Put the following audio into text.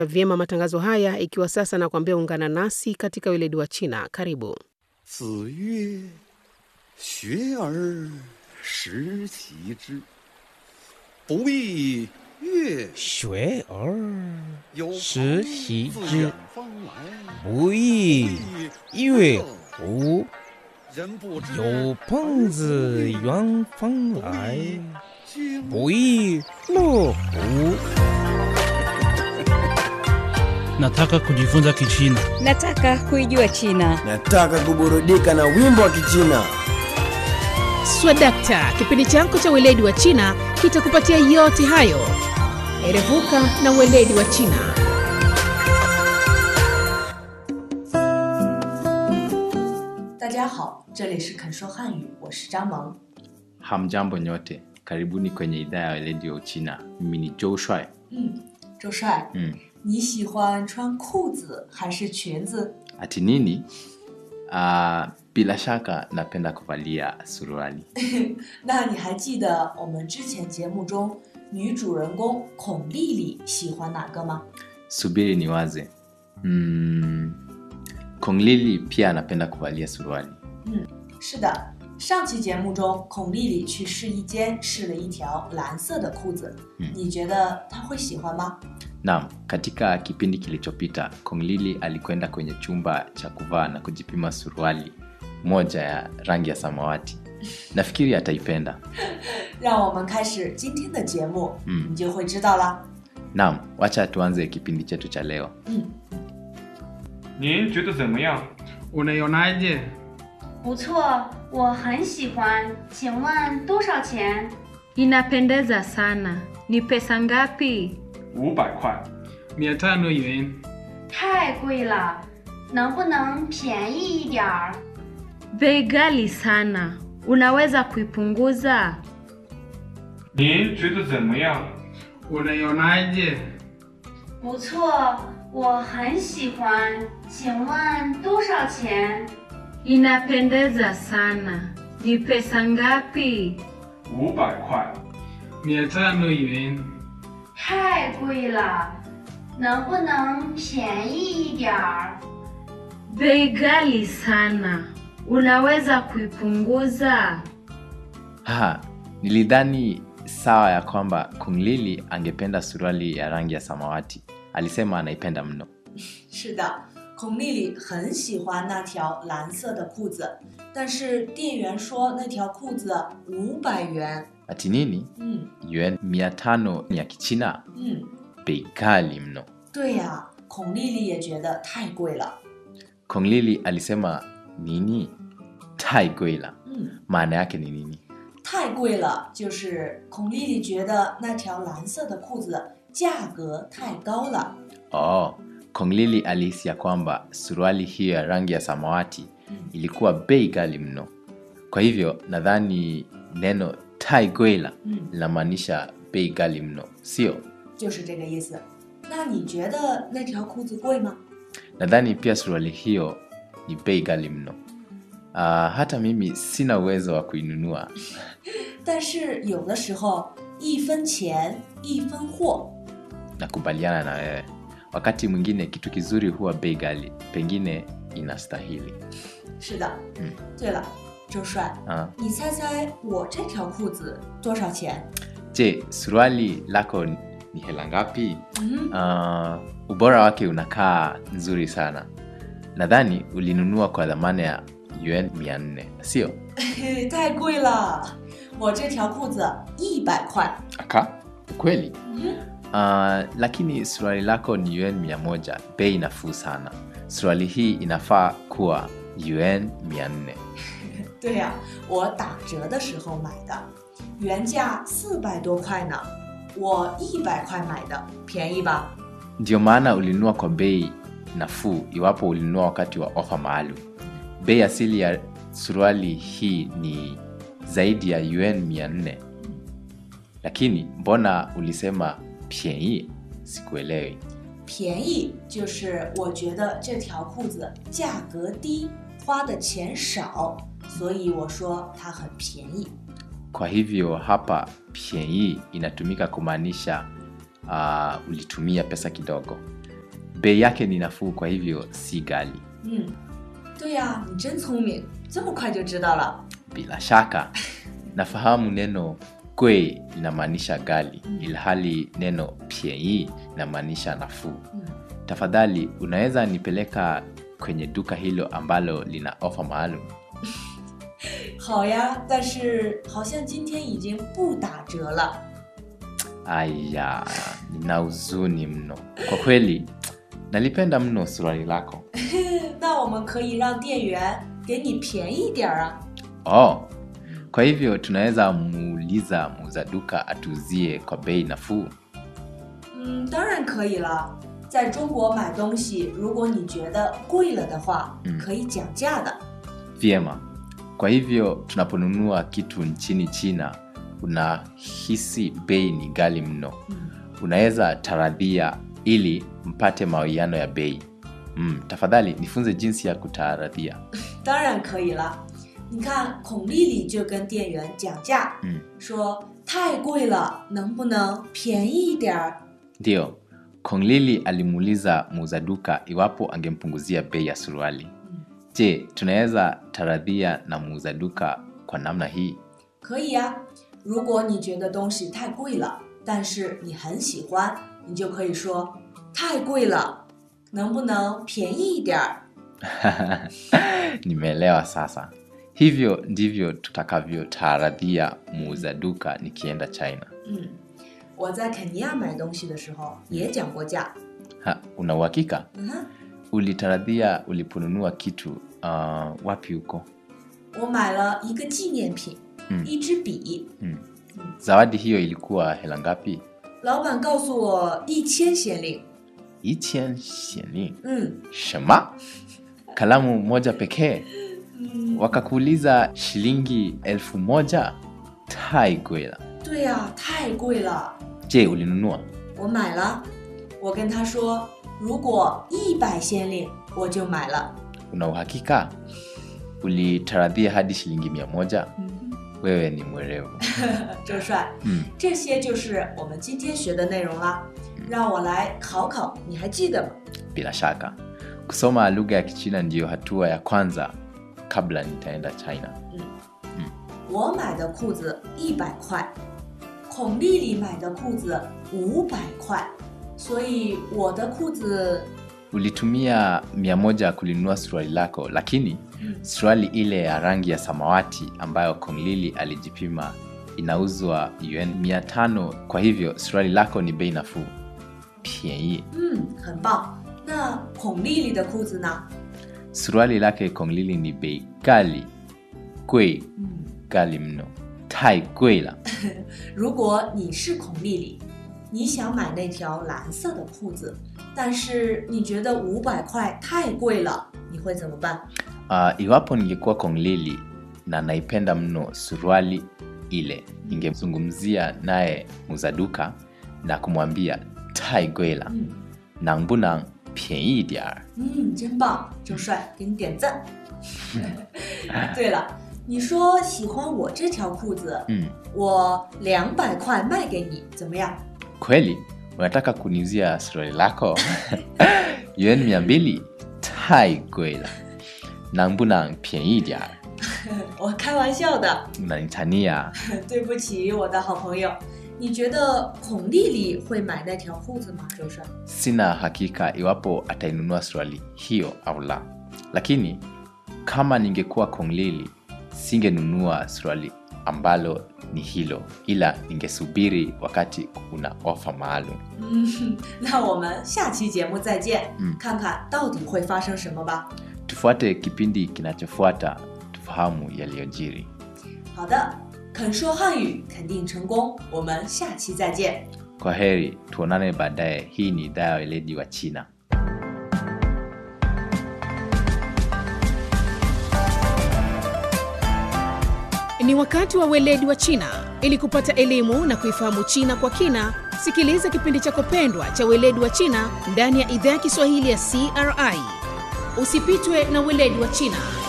vyema matangazo haya, ikiwa sasa nakwambia ungana nasi katika weledi wa China. Karibu. 子曰：“学而时齐之，不亦乐学而有时朋习自之远方来， 不亦乐乎？ 人不知有朋自远方来， 经不亦乐乎？ Nataka kujifunza Kichina. Nataka kuijua China. Nataka kuburudika na wimbo wa Kichina. Swadakta, kipindi chako cha weledi wa China kitakupatia yote hayo. Erevuka na weledi wa China. 大家好，这里是肯说汉语，我是张萌。 Hamjambo nyote, karibuni kwenye idhaa ya weledi wa Uchina. Mimi ni Joe Shuai. 嗯，周帅， Mm. 你喜欢穿裤子还是裙子？ Ati nini? Uh, bila shaka napenda kuvalia suruali. 那你还记得我们之前节目中女主人公孔丽丽喜欢哪个吗？ Subiri niwaze. Mm, Kong Lili pia anapenda kuvalia suruali. 是的，上期节目中孔丽丽去试衣间试了一条蓝色的裤子， 嗯你觉得她会喜欢吗？ Naam, katika kipindi kilichopita Kong Lili alikwenda kwenye chumba cha kuvaa na kujipima suruali moja ya rangi ya samawati. Nafikiri ataipenda. 让我们开始今天的节目， 嗯你就会知道啦。 Naam, wacha tuanze kipindi chetu cha leo. 嗯， 您觉得怎么样？ Unaionaje? 不错，我很喜欢。请问多少钱？ Inapendeza sana. Ni pesa ngapi? 五百块。 mia tano yuan. 太贵了，能不能便宜一点儿？ Bei ghali sana. Unaweza kuipunguza? 您觉得怎么样？ Unaionaje? 不错，我很喜欢。请问多少钱？ Inapendeza sana. Ni pesa ngapi? 五百块。 mia tano yuan. 太贵了，能不能便宜一点儿？ Bei ghali sana. Unaweza kuipunguza? Haha, nilidhani sawa ya kwamba Kung Lili angependa suruali ya rangi ya samawati. Alisema anaipenda mno. 是的，孔丽丽很喜欢那条蓝色的裤子，但是店员说那条裤子五百元。 Ati nini? 嗯 Yuan mia tano ya Kichina, 嗯， bei ghali mno. 对呀，孔丽丽也觉得太贵了。 Kung Lili alisema nini? Tai goila. 嗯， Maana yake ni nini? 太贵了，就是孔丽丽觉得那条蓝色的裤子价格太高了。 Oh, Kung Lili alihisi ya kwamba suruali hiyo ya rangi ya samawati 嗯 ilikuwa bei ghali mno. Kwa hivyo nadhani neno tai goila 嗯， linamaanisha bei ghali mno, sio? 就是这个意思。那你觉得那条裤子贵吗？ Nadhani pia suruali hiyo ni bei ghali mno. Uh, hata mimi sina uwezo wa kuinunua. 但是有的时候一分钱一分货。 Nakubaliana na wewe. Wakati mwingine kitu kizuri huwa bei ghali, pengine inastahili. 是的。 嗯。 对了，周帅， Uh, 你猜猜我这条裤子多少钱？ je, suruali lako ni hela ngapi? 嗯， Uh, ubora wake unakaa nzuri sana. Nadhani ulinunua kwa dhamana ya yuan 400, sio? 嘿嘿，太贵了，我这条裤子一百块。 Aka? Kweli? 嗯， Uh, lakini suruali lako ni yuan 100, bei nafuu sana. Suruali hii inafaa kuwa yuan 400. 对呀、我打折的时候买的，原价四百多块呢，我一百块买的，便宜吧？ Ndio maana ulinunua kwa bei nafuu iwapo ulinunua wakati wa ofa maalum. Bei asili ya suruali hii ni zaidi ya yuan 400. Lakini mbona ulisema piei? Sikuelewi. 便宜就是我觉得这条裤子价格低，花的钱少，所以我说它很便宜。 Kwa hivyo hapa piei inatumika kumaanisha uh, ulitumia pesa kidogo. bei yake ni nafuu kwa hivyo si gali 嗯，对呀，你真聪明，这么快就知道了。 bila shaka nafahamu neno kwei linamaanisha gali ilhali neno piei linamaanisha nafuu 嗯， tafadhali unaweza nipeleka kwenye duka hilo ambalo lina ofa maalum 好呀，但是好像今天已经不打折了。 aya nina huzuni mno kwa kweli nalipenda mno suruali lako 那我们可以让店员给你便宜点儿啊。 oh kwa hivyo tunaweza muuliza muuza duka atuzie kwa bei nafuu 嗯，当然可以了。在中国买东西，如果你觉得贵了的话， 嗯可以讲价的。 vyema kwa hivyo tunaponunua kitu nchini china unahisi bei ni gali mno 嗯， unaweza taradhia ili mpate mawiano ya bei mm, tafadhali nifunze jinsi ya kutaradhia 当然可以了。你看，孔丽丽就跟店员讲价， 嗯说太贵了，能不能便宜一点儿？ ndiyo konglili alimuuliza muuza duka iwapo angempunguzia bei ya suruali je tunaweza taradhia na muuza duka kwa namna hii 可以呀、如果你觉得东西太贵了，但是你很喜欢，你就可以说太贵了，能不能便宜一点儿？ nimeelewa sasa hivyo ndivyo tutakavyotaradhia muuza duka nikienda china 嗯，我在肯尼亚买东西的时候也讲过价。 ha, una uhakika 嗯哼， ulitaradhia uliponunua kitu uh, wapi huko 我买了一个纪念品， 嗯一支笔， mm. zawadi hiyo ilikuwa hela ngapi 老板告诉我一千先令。 ichen shiling 嗯 shema kalamu moja pekee 嗯， wakakuuliza shilingi elfu moja taigwela 对呀、太贵了， je ulinunua 我买了。我跟他说，如果一百先令，我就买了。 una uhakika ulitaradhia hadi shilingi mia moja 嗯， wewe ni mwerevu 周帅， mm. 这些就是我们今天学的内容啦。让我来考考，你还记得吗？ bila shaka kusoma lugha ya kichina ndiyo hatua ya kwanza kabla nitaenda china 我买的裤子一百块，孔丽丽买的裤子五百块，所以我的裤子 ulitumia mia moja kulinunua suruali lako lakini suruali ile ya rangi ya samawati ambayo konglili alijipima inauzwa yuan mia tano kwa hivyo suruali lako ni bei nafuu piei 嗯很棒。那孔丽丽的裤子呢？ suruali lake konglili ni bei gali gwei 嗯， gali mno tai gwei la 如果你是孔丽丽，你想买那条蓝色的裤子，但是你觉得五百块太贵了，你会怎么办？ uh, iwapo ningekuwa konglili na naipenda mno suruali ile ningemzungumzia naye muzaduka na kumwambia tai gwei la 嗯 nang bu nang piei diar 嗯，真棒，周帅，给你点赞。对了，你说喜欢我这条裤子， mm. 我两百块卖给你，怎么样？ kweli unataka kuniuzia suruali lako yuan mia mbili tai gwei la nang bu nang piei diar 我开玩笑的， unanitania 对不起，我的好朋友。你觉得孔丽丽会买那条裤子吗？周帅？ sina hakika iwapo atainunua suruali hiyo au la lakini kama ningekuwa konglili singenunua suruali ambalo ni hilo ila ningesubiri wakati kuna ofa maalum 嗯，那我们下期节目再见， 嗯看看到底会发生什么吧。 tufuate kipindi kinachofuata tufahamu yaliyojiri 好的，肯说汉语肯定成功，我们下期再见。 kwa heri tuonane baadaye hii ni idhaa ya weledi wa china Ni wakati wa weledi wa China. Ili kupata elimu na kuifahamu China kwa kina, sikiliza kipindi chako pendwa cha weledi wa China ndani ya idhaa ya Kiswahili ya CRI. Usipitwe na weledi wa China.